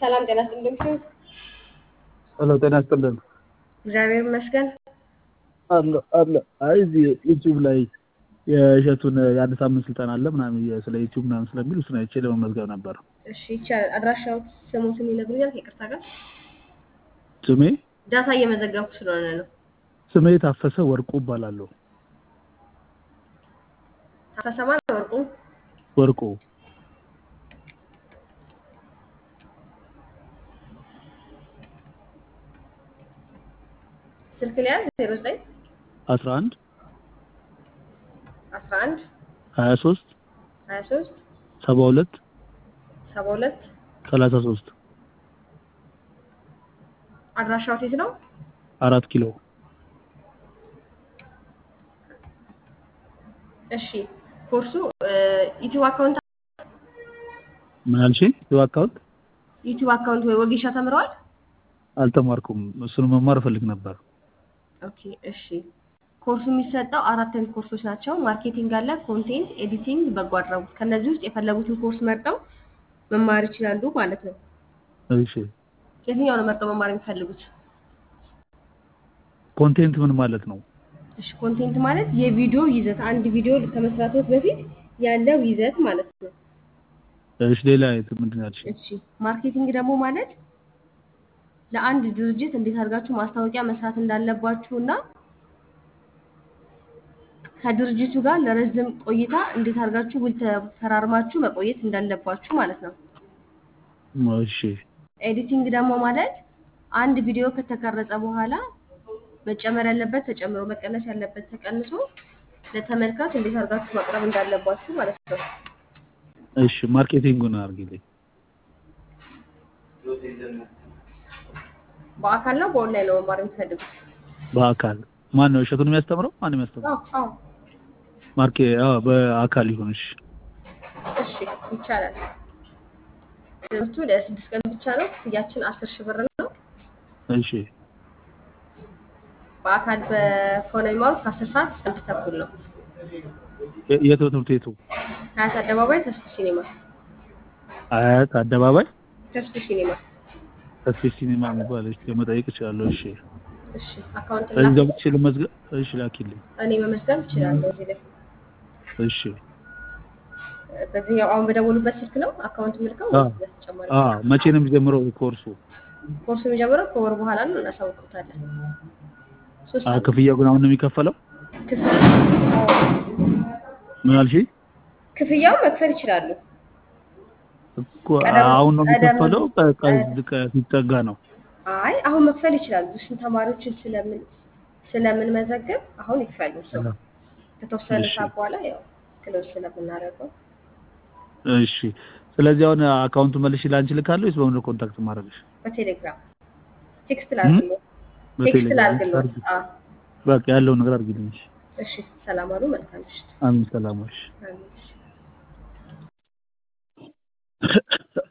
ሰላም ጤና ይስጥልኝ። ሄሎ ጤና ይስጥልን። እግዚአብሔር ይመስገን። አለ አለ። አይ እዚህ ዩቲዩብ ላይ የእሸቱን የአንድ ሳምንት ስልጠና አለ ምናምን የ- ስለ ዩቲዩብ ምናምን ስለሚል እሱን አይቼ ለመመዝገብ ነበር። እሺ ይቻላል። አድራሻው ስሙትን ይነግሩኛል? ከይቅርታ ጋር ስሜ ዳታ እየመዘገብኩ ስለሆነ ነው። ስሜ ታፈሰ ወርቁ እባላለሁ። ታፈሰማ ወርቁ ወርቁ ስልክ ሊያዝ ዜሮ ዘጠኝ አስራ አንድ አስራ አንድ ሀያ ሶስት ሀያ ሶስት ሰባ ሁለት ሰባ ሁለት ሰላሳ ሶስት አድራሻው የት ነው? አራት ኪሎ እሺ ኮርሱ ዩቲዩብ አካውንት ምን አልሽኝ? ዩ አካውንት ዩቲዩብ አካውንት ወይ ወጌሻ ተምረዋል? አልተማርኩም። እሱን መማር እፈልግ ነበር። ኦኬ እሺ። ኮርሱ የሚሰጠው አራት አይነት ኮርሶች ናቸው። ማርኬቲንግ አለ፣ ኮንቴንት፣ ኤዲቲንግ፣ በጎ አድራጎት። ከነዚህ ውስጥ የፈለጉትን ኮርስ መርጠው መማር ይችላሉ ማለት ነው። እሺ የትኛው ነው መርጠው መማር የሚፈልጉት? ኮንቴንት ምን ማለት ነው? እሺ ኮንቴንት ማለት የቪዲዮ ይዘት፣ አንድ ቪዲዮ ከመስራቶት በፊት ያለው ይዘት ማለት ነው። እሺ ሌላ የት ምንድን ነው ያልሽኝ? እሺ ማርኬቲንግ ደግሞ ማለት ለአንድ ድርጅት እንዴት አድርጋችሁ ማስታወቂያ መስራት እንዳለባችሁ እና ከድርጅቱ ጋር ለረጅም ቆይታ እንዴት አድርጋችሁ ውል ተፈራርማችሁ መቆየት እንዳለባችሁ ማለት ነው። እሺ ኤዲቲንግ ደግሞ ማለት አንድ ቪዲዮ ከተቀረጸ በኋላ መጨመር ያለበት ተጨምሮ መቀነስ ያለበት ተቀንሶ ለተመልካች እንዴት አድርጋችሁ ማቅረብ እንዳለባችሁ ማለት ነው። እሺ ማርኬቲንጉን አድርጊልኝ። በአካል ነው በኦንላይን ነው መማር የምትፈልጉት? በአካል ማን ነው እሸቱን የሚያስተምረው? ማን ነው የሚያስተምረው? አዎ አዎ ማርኬ አዎ በአካል ይሁን። እሺ እሺ ይቻላል። ትምህርቱ ለስድስት ቀን ብቻ ነው። ክፍያችን አስር ሺህ ብር ነው። እሺ በአካል በሆነ የሚማሩት ከአስር ሰዓት እስከ አንድ ተኩል ነው። የ- የት ነው ትምህርት ቤቱ? ሀያት አደባባይ ተስፉ ሲኔማ አያት አደባባይ ተስፉ ሲኔማ። ተስፌ ሲኒማ የሚባል እሺ መጠየቅ እችላለሁ። እሺ እሺ አካውንት እዚህ ላክ። ገብቼ ልመዝገብ? እሺ ላኪልኝ። እኔ መመዝገብ እችላለሁ እዚህ ላይ እሺ በዚህኛው አሁን በደወሉበት ስልክ ነው አካውንት ምልከው አዎ ወይስ በተጨማሪ? አዎ መቼ ነው የሚጀምረው ኮርሱ? ኮርሱ የሚጀምረው ከወር በኋላ ነው። እናሳውቅታለን። ሶስት አ ዓመት ክፍያው ግን አሁን ነው የሚከፈለው? ክፍያ ምን አልሽኝ? ክፍያው መክፈል ይችላሉ። እኮ ቀደም አሁን ነው ቀደም የሚከፈለው? ቀ- ቀ- ቀ- ሲጠጋ ነው? አይ አሁን መክፈል ይችላሉ። እሱን ተማሪዎችን ስለምን ስለምንመዘግብ አሁን ይክፈሉ። ሰው ከተወሰነ እሺ ሰዓት በኋላ ያው ክሎዝ ስለምናደርገው እሺ። ስለዚህ አሁን አካውንቱ መልሼ ላንቺ ልካለሁ ወይስ በምን ነው ኮንታክት ማድረግሽ? በቴሌግራም ቴክስት እም? ላድርግልዎ ቴክስት በቴሌግራም ላድርግልዎ። አድርጊ። አዎ በቃ ያለውን ነገር አድርጊልኝ። እሺ። እሺ። ሰላም አሉ። መልካም ምሽት። አሚን ሰላሞች አሜን። እሺ።